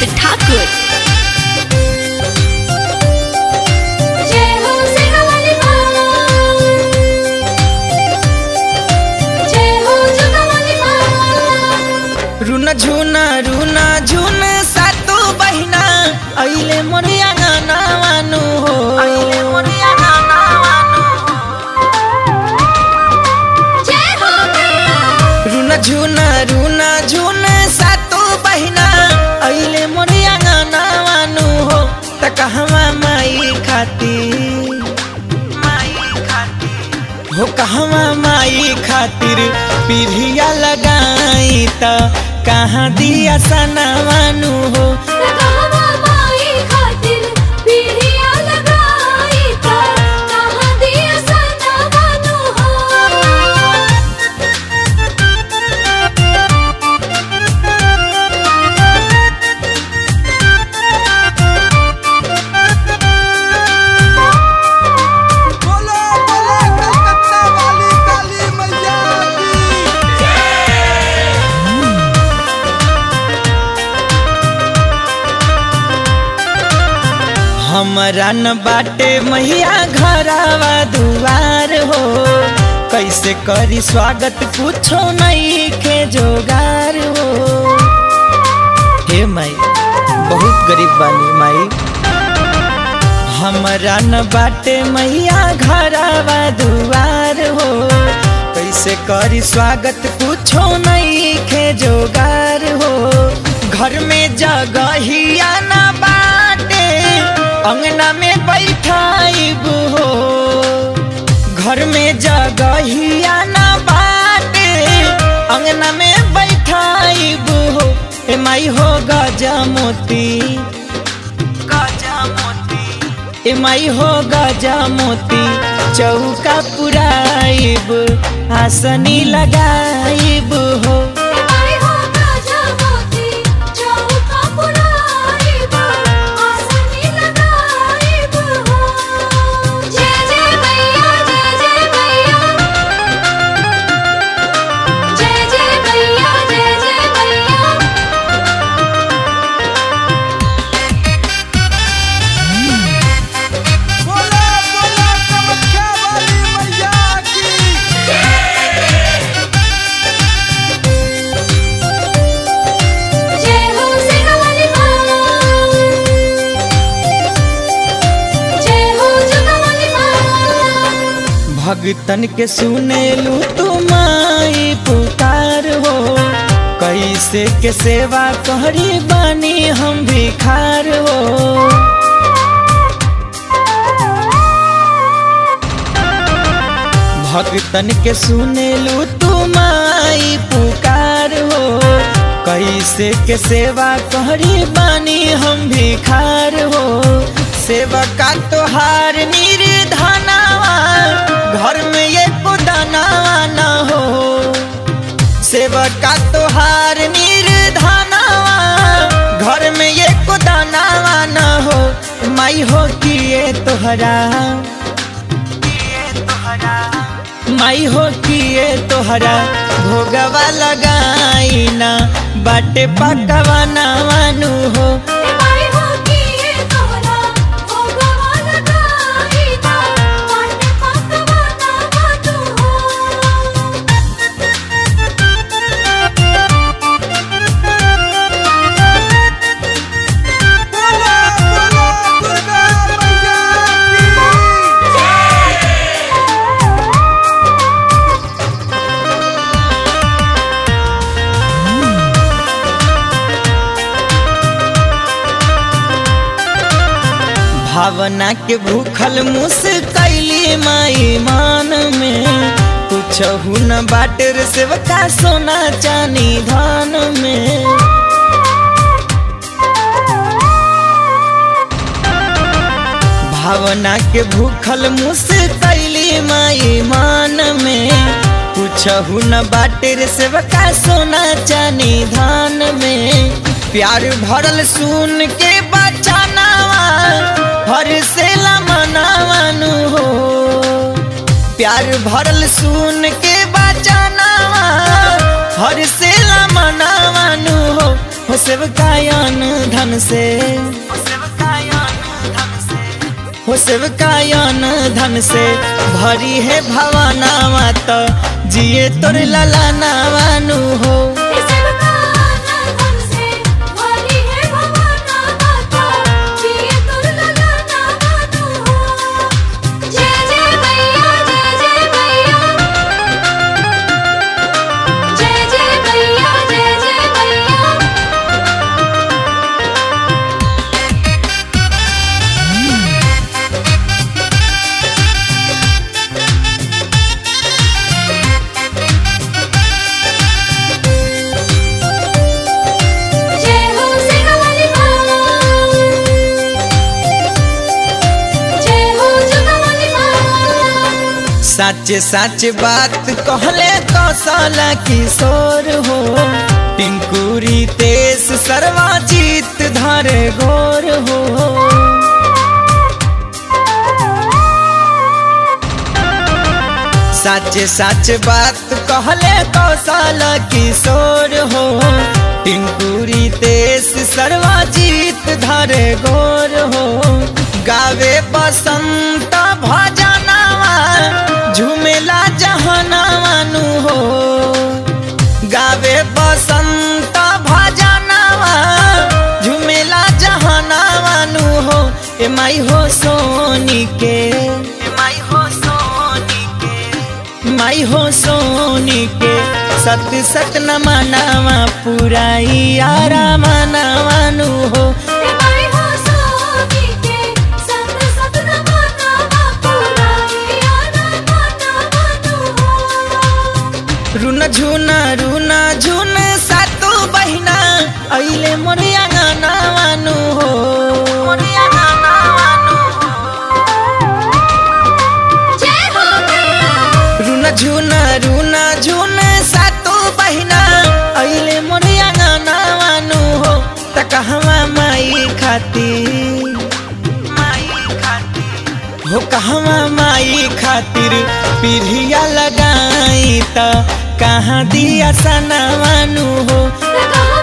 ठाकुर जय हो सेनावाली माँ जय हो जुगावाली माँ रुन झुन रुन झुन सातो बहिना अहिले मोरिया गाना वानु हो अहिले मोरिया गाना वानु जय हो रुन झुन रुन झुन सातो बहिना अहिले मोरिया गाना वानु हो त कहवा माई खाती माई खातिर हो कहवा माई खातिर पीढ़िया लगाई त कहाँ दिया सनावानु हो कहवा माई खातिर पीढ़िया लगाई था कहाँ दिया सना बानु हो बोलो बोलो कलकत्ता वाली काली मैया की हमरा न बाटे मैया घरवा दुआर हो कैसे करी स्वागत कुछो नहीं के जोगार हो हे माई बहुत गरीब बानी माई हमरा न बाटे मैया घरवा दुआर हो कैसे करी स्वागत कुछो नहीं के जोगार हो घर में जगहिया न बाटे अंगना में बैठाइब हो घर में जगहिया न बाटे अंगना में बैठाइब हो ए माई हो गजा मोती गजा मोती ए माई हो गजा मोती चौका पुराइब आसनी लगाइब हो आई हो राजा मोती चौका पुराइब आसनी लगाइब हो जय जय मैया जय जय मैया जय जय मैया जय जय मैया बोलो बोलो कामाख्या वाली मैया की जय हो सेनावाली माँ जय हो जुगावाली माँ भगतन के सुनेलू तू माई पुकार हो कैसे के सेवा कहरी बानी हम भिखार हो भगतन के सुनेलू तू माई पुकार हो कैसे के सेवा कहरी बानी हम भिखार हो सेवा का तोहार निर्धनावा घर में एक दानावा न हो सेवा का तोहार निर्धनावा घर में एक दानावा न हो माई हो किए तोहरा माई हो किए तोहरा भोगवा लगाई ना बाटे पकवा नावानु हो आई हो कि ये तोरा भोगवा लगाई ना पाटे पकवाना बातू हो बोलो बोलो दुर्गा मैया की भावना के भूखल मुस्कैली माई मान में कुछ न बाटर सेवका सोना चानी धान में भावना के भूखल मुस्कैली माई मान में कुछ न बाटर सेवका सोना चानी धान में प्यार भरल सुन के बचानावा हर से मनावानु हो प्यार भरल सुन के बचानावा हर से मनावानु हो हो सेवकायन धन से हो सेवकायन धन से भरी है भवनावा तो जिए तोर लला नावानु हो सच सच बात कहले कौशल किशोर हो टिंकुरी तेस सर्वाजीत धर गोर हो सच सच बात कहले कौशल किशोर हो टिंकुरी तेस सर्वाजीत धर गोर हो गावे बसंत भजनवा झुमेला जहनवानु हो गावे बसंत भजनवा झुमेला जहनवानु हो ए माई हो सोनी के ए माई हो सोनी के माई हो सोनी के सत सत न मनावा पुराई आरा मनावानु हो रुन झुना रुना झुन सातो बहिना अहिले मोरिया गानावानु हो मोरिया गानावानु रुन झुना रुना झुन सातो बहिना अहिले मोरिया गानावानु हो त कहवा माई खाती माई खाती हो कहवा माई खातिर पीढ़िया लगाई त कहाँ दिया सनावानु हो कहाँ